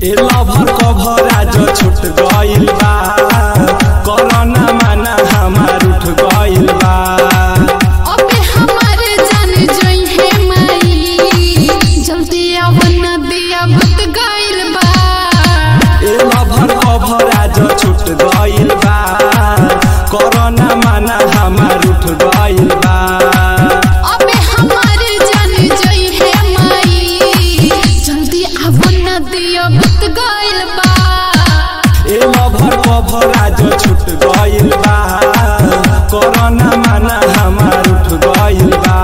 ए lover cover आज छूट गइल बा कोरोना माना हमार उठ गइल बा अबे हमारे जान जोई है माई जल्दी आवन दिया भूत गइल बा ए लभर कभर आज छूट गइल बा कोरोना माना हमार उठ गइल बा अबे हमारे जान जोई है माई जल्दी आवन दिया भूत गइल बा ए लभर कभर आज छूट गइल बा कोरोना माना हमार उठ गइल बा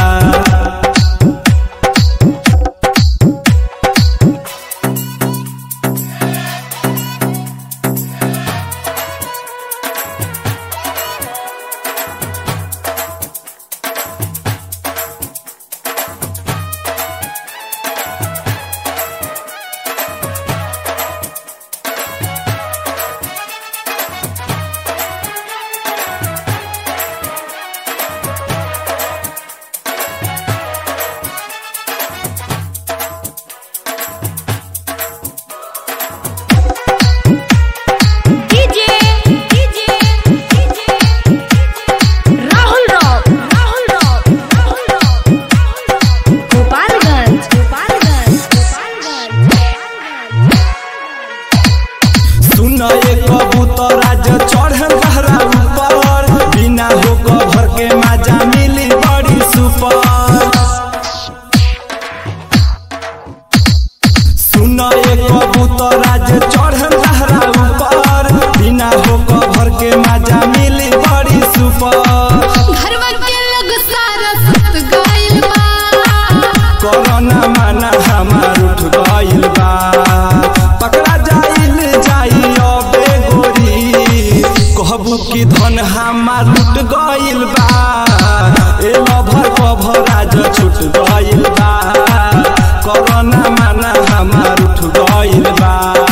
DJ DJ Rahul rock Rahul rock Rahul rock Gopalganj Gopalganj Gopalganj सुन एक कबूतर आज चढ़ बहरा ऊपर बिना हो कभर के माजा मिली बड़ी सुपर सुन एक कबूतर आज चढ़ बहरा ऊपर बिना हो कभर के माजा मिली बड़ी सुपर घरवा के लोग सारा सुत गइल बा कोरोना माना हमार उठ गइल बा पकड़ा जाइल जाई अबे गोरी कहबू कि धन हमार लुट गइल बा ए लभर कभर आज छूट गइल बा कोरोना माना हमार उठ गइल बा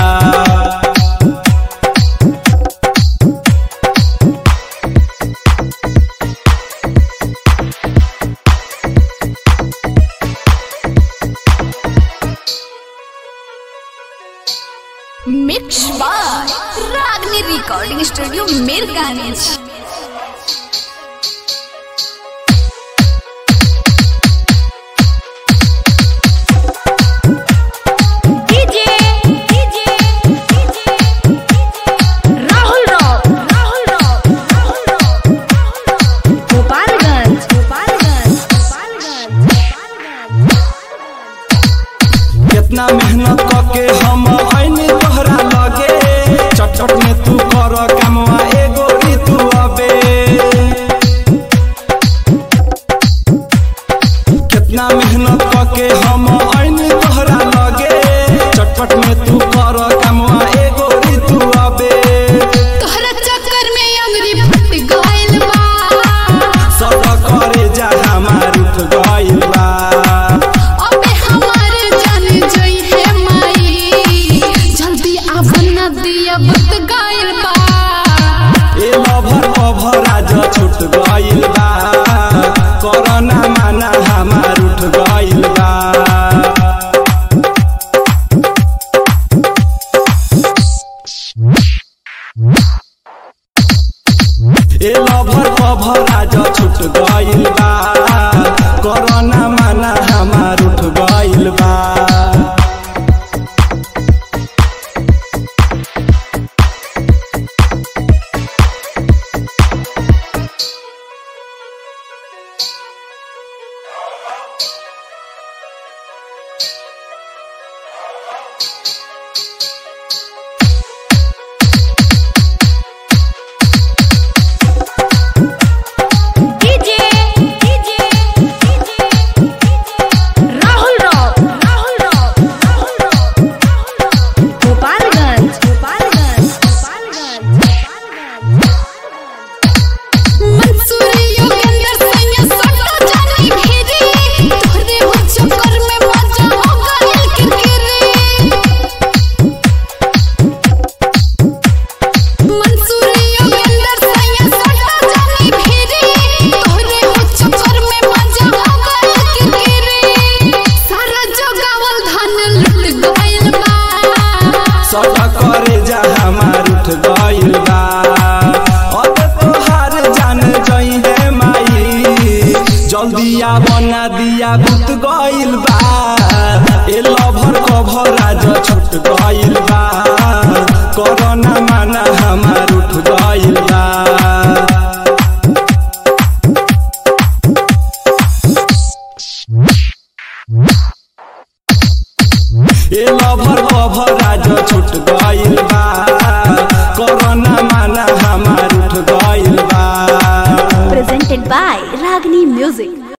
mix by Ragini recording studio Mirganj DJ DJ Rahul rock Rahul rock Rahul rock Gopalganj Gopalganj Gopalganj कितना मेहनत करके हम आईने तोहरा लगे चटचट में तू कर कमवा एगो ऋतु अबे कितना मेहनत करके हम आईने तोहरा लगे चटपट में तू कर कमवा एगो ऋतु अबे तोहरा चक्कर में अंगरी फट गइल बा सब करे जा हमार उठ गइल बा अबे हमारे जान जोई है माई जल्दी आवन दिया भूत गइल बा ए लभर कभर आज छूट गइल बा कोरोना माना हमार उठ गइल बा ए लभर कभर आज छूट गइल बा कोरोना माना ना दिया बुत गइल बा ए लभर कभर आज छूट गइल बा कोरोना माना हमार उठ गइल बा ए लभर कभर आज छूट गइल बा कोरोना माना हमार उठ गइल बा Presented by Ragini Music.